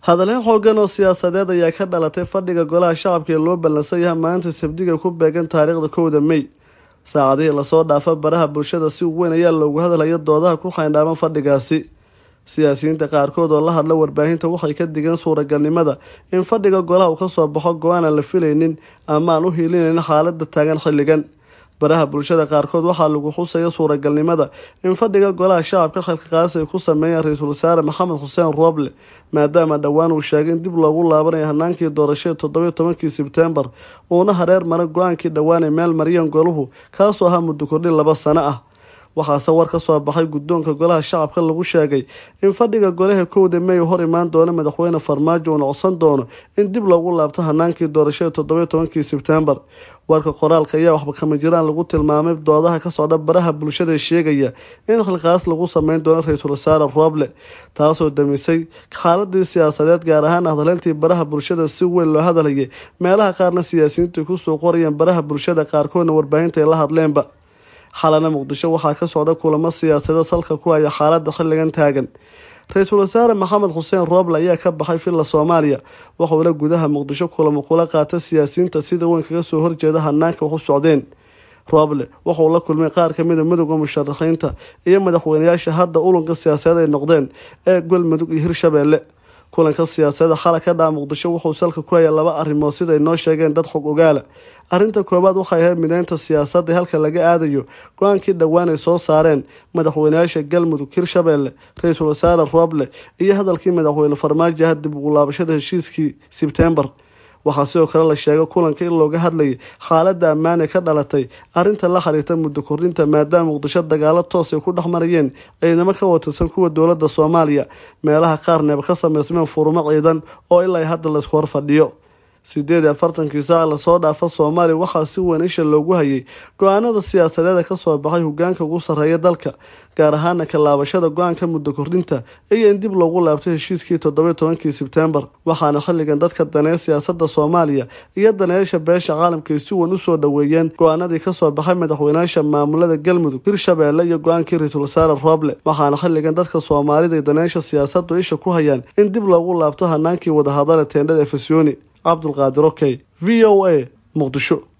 hadalhayn xoogan oo siyaasadeed ayaa ka dhalatay fadhiga golaha shacabka ee loo ballansan yahay maalinta sabdiga ku beegan taariikhda kowda mey saacadihii lasoo dhaafa baraha bulshada si weyn ayaa loogu hadlaya doodaha ku xayndhaaban fadhigaasi siyaasiyiinta qaarkood oo la hadla warbaahinta waxay ka digeen suuragalnimada in fadhiga golaha uu kasoo baxo go-aan aan la filaynin ama aan u hiilinaynin xaalada taagan xilligan baraha bulshada qaarkood waxaa lagu xusaya suuragalnimada in fadhiga golaha shacabka xilkaqaasi ay ku sameeyeen ra-iisul wasaare maxamed xuseen rooble maadaama dhowaan uu sheegay in dib loogu laabanayo hanaankii doorashada toddobiyo tobankii sebtembar uuna hareer maray go-aankii dhowaan ay meel mariyeen goluhu kaasoo ahaa muddo kordhin laba sano ah waxaase war ka soo baxay guddoonka golaha shacabka lagu sheegay in fadhiga golaha kowda mey hor imaan doono madaxweyne farmaajo uuna codsan doono in dib loogu laabto hanaankii doorashada toddobiyo tobankii sebtembar warka qoraalka ayaa waxba kama jiraan lagu tilmaamay doodaha ka socda baraha bulshada sheegaya in xilqaas lagu sameyn doono ra-iisul wasaare rooble taasoo damisay xaaladii siyaasadeed gaar ahaan hadaleyntii baraha bulshada si weyn loo hadalhayay meelaha qaarna siyaasiyiintu ay kusoo qorayeen baraha bulshada qaarkoodna warbaahinta ay la hadleenba xalana muqdisho waxaa ka socda kulamo siyaasadeed salka ku haya xaalada xilligan taagan ra-iisul wasaare maxamed xuseen rooble ayaa ka baxay villa soomaaliya waxuuna gudaha muqdisho kulamo kula qaata siyaasiyiinta sida weyn kaga soo horjeeda hanaanka wax u socdeen rooble wuxuu la kulmay qaar kamida midooda musharaxiinta iyo madaxweyneyaasha hadda ulunka siyaasadeed ay noqdeen ee galmudug iyo hirshabeelle kulanka siyaasadda xala ka dhaca muqdisho wuxuu salka ku hayay laba arrimood siday noo sheegeen dad xog ogaala arrinta koowaad waxay ahayd mideynta siyaasadda halka laga aadayo go-aankii dhowaan ay soo saareen madaxweyneyaasha galmudug hirshabeelle ra-iisul wasaare rooble iyo hadalkii madaxweyne farmaajo ah dib ugu laabashada heshiiskii sebtembar waxaa sidoo kale la sheegay kulanka in looga hadlayay xaaladda ammaan ee ka dhalatay arrinta la xiriirta muddo kordhinta maadaama muqdisho dagaalo toos ay ku dhex marayeen ciidamo ka watirsan kuwa dowladda soomaaliya meelaha qaarneeba ka sameysmeen furumo ciidan oo ilaa hadda laysku hor fadhiyo sideed iyo afartankii saac lasoo dhaafa soomaaliya waxaa si weyn isha loogu hayay go-aanada siyaasadeeda kasoo baxay hogaanka ugu sarreeya dalka gaar ahaana ka laabashada go-aanka muddo kordhinta iyo in dib loogu laabto heshiiskii toddobiyo tobankii sebtembar waxaana xilligan dadka daneeya siyaasadda soomaaliya iyo daneeyaasha beesha caalamka ay si weyn usoo dhoweeyeen go-aanadii kasoo baxay madaxweyneyaasha maamulada galmudug hirshabeelle iyo go-aankii ra-iisul wasaare rooble waxaana xilligan dadka soomaalida iyo daneeyaasha siyaasaddu isha ku hayaan in dib loogu laabto hanaankii wadahadale teendhada efesyooni cabdulqaadir okey v o a muqdisho